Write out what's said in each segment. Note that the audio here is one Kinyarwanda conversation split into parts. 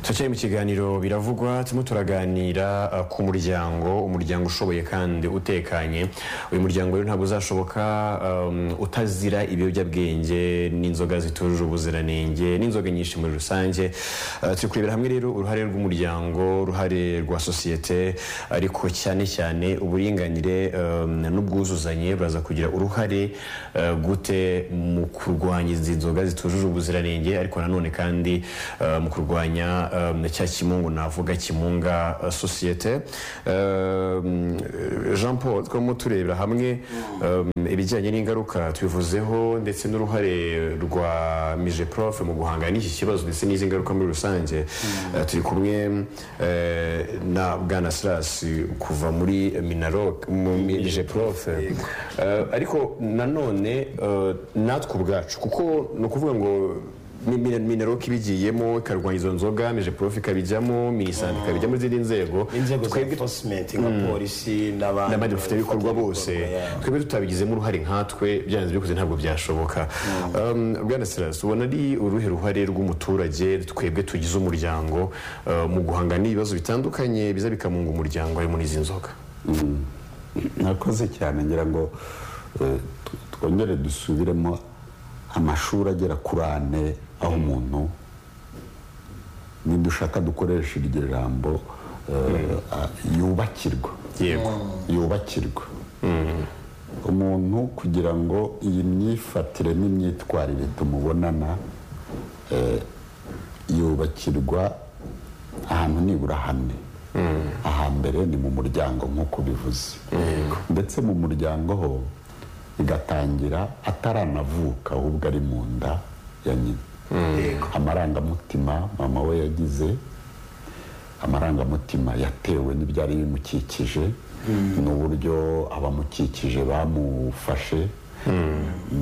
turacyari mu kiganiro biravugwa turimo turaganira uh, ku muryango umuryango ushoboye kandi utekanye uyu muryango rero ntabwo uzashoboka um, utazira ibiyobyabwenge n'inzoga zitujuje ubuziranenge n'inzoga nyinshi muri rusange uh, turi kurebera hamwe rero uruhare rw'umuryango uruhare rwa sosiyete ariko cyane cyane uburinganire um, n'ubwuzuzanye buraza kugira uruhare uh, gute mu kurwanya izi nzoga zitujuje ubuziranenge ariko nanone kandi uh, mu kurwanya um, cya kimungu navuga kimunga uh, sosiyete Um, jean paul twamo turebera hamwe um, ibijyanye n'ingaruka tubivuzeho ndetse n'uruhare rwa mije prof mu guhangana n'iki kibazo ndetse n'izi ngaruka muri rusange Uh, turi kumwe eh, na bwana sirasi kuva muri minarok mu mi- mije prof Eh, ariko nanone eh, natwe ubwacu kuko ni ukuvuga ngo mineroke ibigiyemo ikarwanya izo nzoga mije prof ikabijyamo minisante ikabijyamo izindi nzego inzego za twebwe enforcement nka polisi n'abandi n'abandi bafite bikorwa bose yeah. twebwe tutabigizemo uruhare nkatwe byanze bikoze ntabwo byashoboka Um, bwana sirasi ubona ari uruhe ruhare rw'umuturage twebwe tugize umuryango uh, mu guhangana n'ibibazo bitandukanye biza bikamunga umuryango harimo n'izi nzoga mwakoze cyane ngira ngo eh, t- twongere dusubiremo amashuri agera kuri ane aho umuntu nidushaka dukoresha iryo jambo eh, a- yubakirwa yego yubakirwa umuntu kugira ngo iyi myifatire n'imyitwarire tumubonana eh, yubakirwa ahantu nibura hane ahambere ni mu muryango nk'uko bivuze ndetse mu muryango ho igatangira ataranavuka ahubwo ari mu nda ya nyina amarangamutima mama we yagize amarangamutima yatewe n'ibyari bimukikije n'uburyo abamukikije bamufashe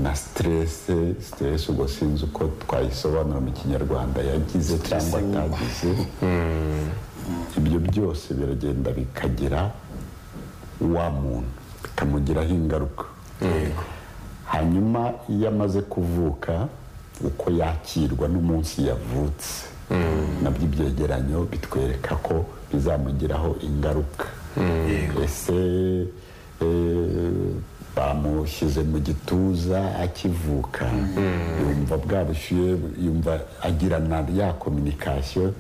na siterese siterese ubwo sinzi uko twayisobanura mu kinyarwanda yagize cyangwa atagize ibyo byose biragenda bikagira wa muntu bikamugiraho ingaruka hanyuma iyo amaze kuvuka uko yakirwa n'umunsi yavutse nabyo ibyegeranyo bitwereka ko bizamugiraho ingaruka ese eh, bamushyize mu gituza akivuka yumva bwa bushyuhe yumva agirana ya kominikasiyo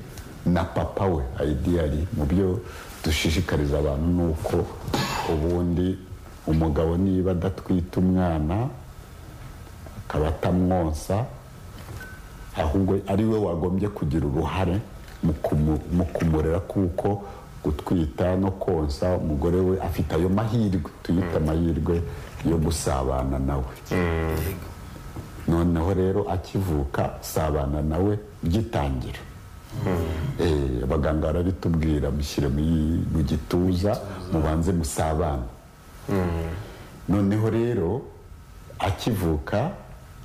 na papa we ayidiyari mu byo dushishikariza abantu ni uko ubundi umugabo niba adatwite umwana akaba atamwonsa ahubwo ari we wagombye kugira uruhare mu kumu- mu kumurera kuko gutwita no konsa umugore we afite ayo mahirwe tuyita amahirwe yo gusabana nawe noneho rero akivuka sabana nawe gitangira Eh, abaganga barabitubwira mushyire mu yi- mu gituza mubanze musabana noneho rero akivuka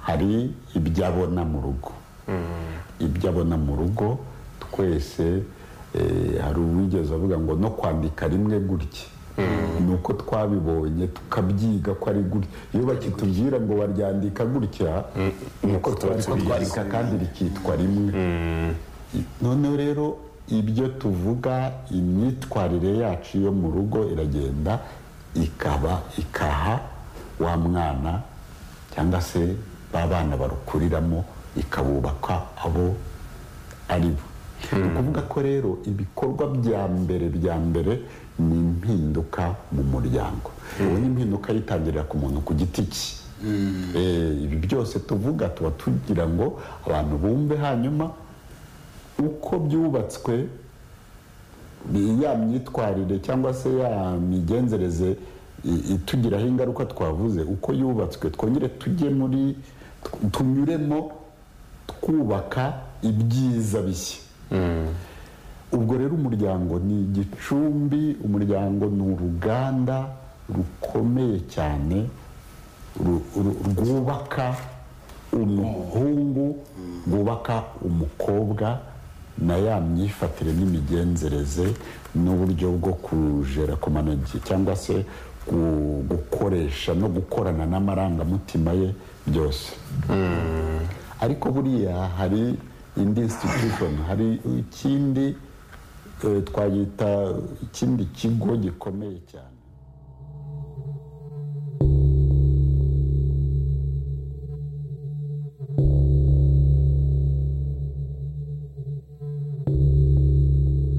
hari ibyo abona mu rugo ibyo abona mu rugo twese eh, hari uwigeze avuga ngo no kwandika rimwe gutya ni uko twabibonye tukabyiga ko ari gutya iyo bakitubwira ngo baryandika gutya ni uko twandika kandi rikitwa rimwe noneho rero ibyo tuvuga imyitwarire yacu yo mu rugo iragenda ikaba ikaha wa mwana cyangwa se ba bana barukuriramo ikabubaka abo ari bo ni ukuvuga ko rero ibikorwa bya mbere bya mbere ni impinduka mu muryango ubu ni impinduka yitangirira ku muntu ku giti cye Eh, ibi byose tuvuga tuba tugira ngo abantu bumve hanyuma uko byubatswe bi- ya myitwarire cyangwa se ya migenzereze i- itugiraho ingaruka twavuze uko yubatswe twongere tujye muri tw- tunyuremo twubaka ibyiza bishya ubwo rero umuryango ni igicumbi umuryango ni uruganda rukomeye cyane ru- ru- rwubaka umuhungu rwubaka umukobwa na ya myifatire n'imigenzereze n'uburyo bwo kujera kumanage cyangwa se gu- gukoresha no gukorana n'amarangamutima ye byose ariko buriya hari indi institution hari ikindi eh, twayita ikindi kigo gikomeye cyane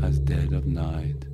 as dead of night.